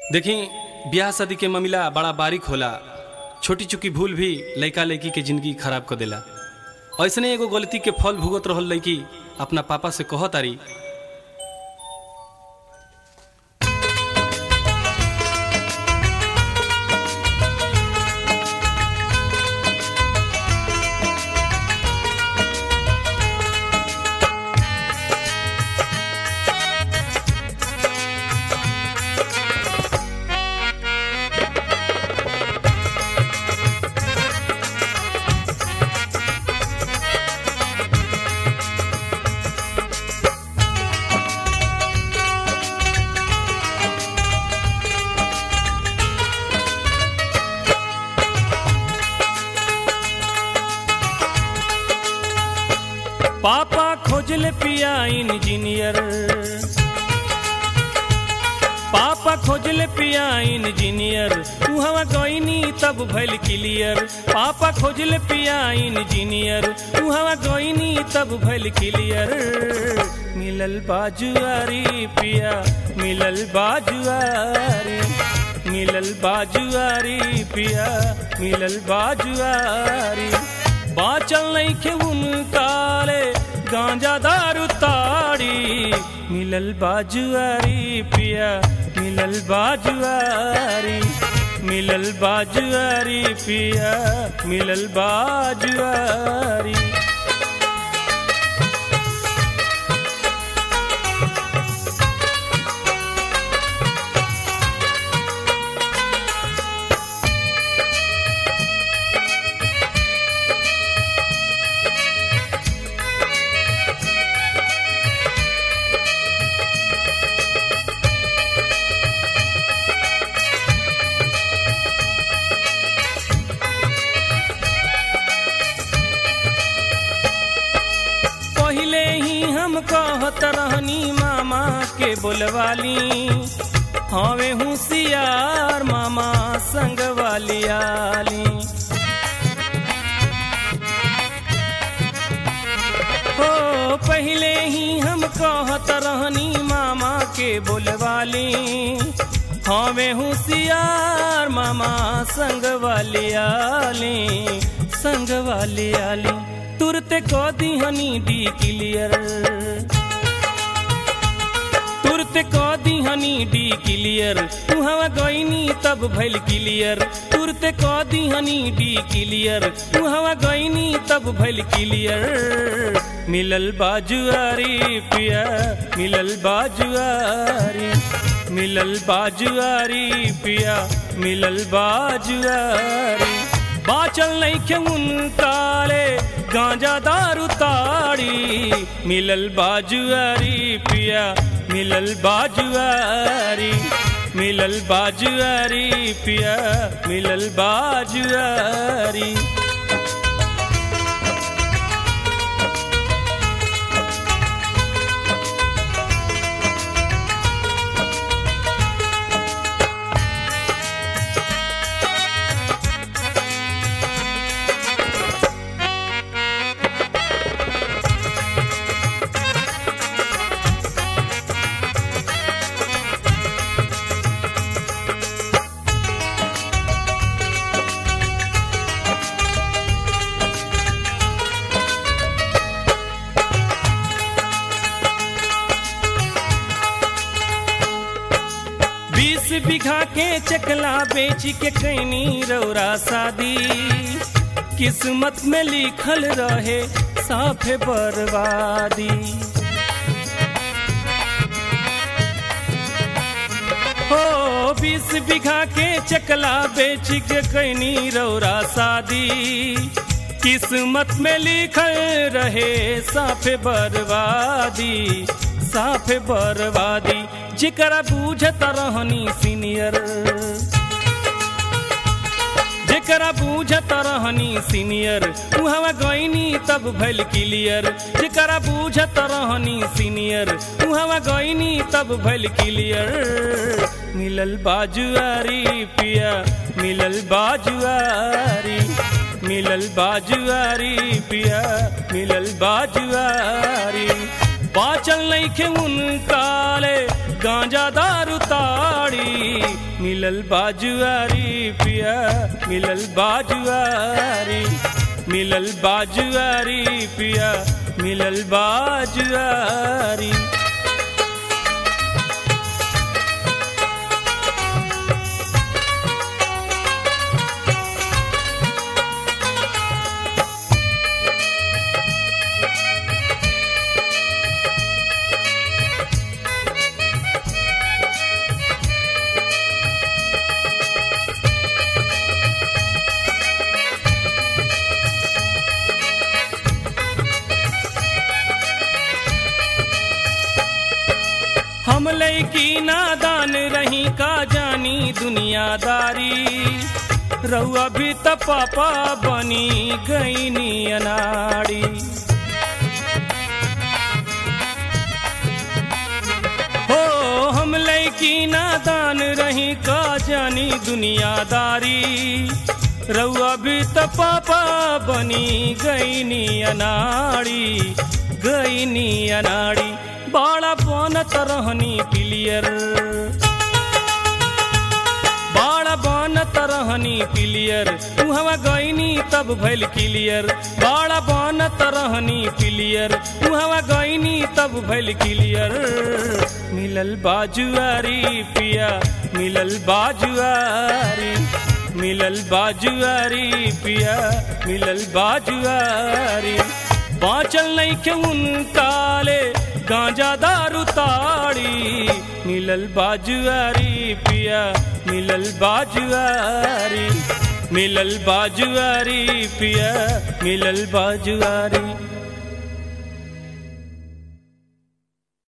देखी ब्याह शादी के मामला बड़ा बारीक होला छोटी चुकी भूल भी लड़का लड़की के जिंदगी खराब कर देला ऐसने एगो गलती के फल भुगत रहल लड़की अपना पापा से कह तारी पापा खोजले पिया इंजीनियर पापा खोजले पिया इंजीनियर तू हवा गईनी तब भइल क्लियर पापा खोजले पिया इंजीनियर तू हवा गईनी तब भइल क्लियर मिलल बाजुआरी पिया मिलल बाजुआरी मिलल बाजुआरी पिया मिलल बाजुआरी बाचल नइखे उनकाले गांजा दारू ताड़ी मिलल बाजुआरी पिया मिलल बाजुआरी मिलल बाजुआरी पिया मिलल बाजुआरी पहले ही हम कहत रहनी मामा के बोलवाली हवे होशियार मामा संग वाली आली हो पहले ही हम कहत रहनी मामा के बोलवाली हवे होशियार मामा संग वाली आली संग वाली आली तुरते को दिहनी डी क्लियर तुरते को दिहनी डी क्लियर तू हवा गईनी तब भइल क्लियर तुरते को दिहनी डी क्लियर तू हवा गईनी तब भइल क्लियर मिलल बाजुआरी पिया मिलल बाजुआरी मिलल बाजुआरी पिया मिलल बाजुआरी बाचल नइखे उनकाले गांजा दारू ताड़ी मिलल बाजुआरी पिया मिलल बाजुआरी मिलल बाजुआरी पिया मिलल बाजुआरी बीस बीघा के चकला बेच के कैनी रौरा शादी किस्मत में लिखल रहे साफे बर्बादी हो बीस बीघा के चकला बेच के कैनी रौरा शादी किस्मत में लिखल रहे साफे बर्बादी साफे बर्बादी जिकरा बूझत रहनी सीनियर जेकरा बूझत रहनी सीनियर उहवा गईनी तब भइल क्लियर जेकरा बूझत रहनी सीनियर उहवा गईनी तब भइल क्लियर मिलल बाजुआरी पिया मिलल बाजुआरी मिलल बाजुआरी पिया मिलल बाजुआरी बाचल नइखे उनकाले गांजा दारू ताड़ी मिलल बाजुआरी पिया मिलल बाजुआरी मिलल बाजुआरी पिया मिलल बाजुआरी हम लैकी नादान रही का जानी दुनियादारी रउआ भी त पापा बनी गईनी अनाड़ी हो हम लैकी नादान रही का जानी दुनियादारी रउआ भी त पापा बनी गईनी अनाड़ी गईनी अनाड़ी बाड़ा बनत रहनी पिलियर बाड़ा बनत रहनी पिलियर उहवा गईनी तब भइल क्लियर बाड़ा बनत रहनी पिलियर उहवा गईनी तब भइल क्लियर मिलल बाजुआरी पिया मिलल बाजुआरी मिलल बाजुआरी पिया मिलल बाजुआरी बाँचल नहीं के उनकाले गांजा दारू ताड़ी मिलल बाजुआरी पिया मिलल बाजुआरी मिलल बाजुआरी पिया मिलल बाजुआरी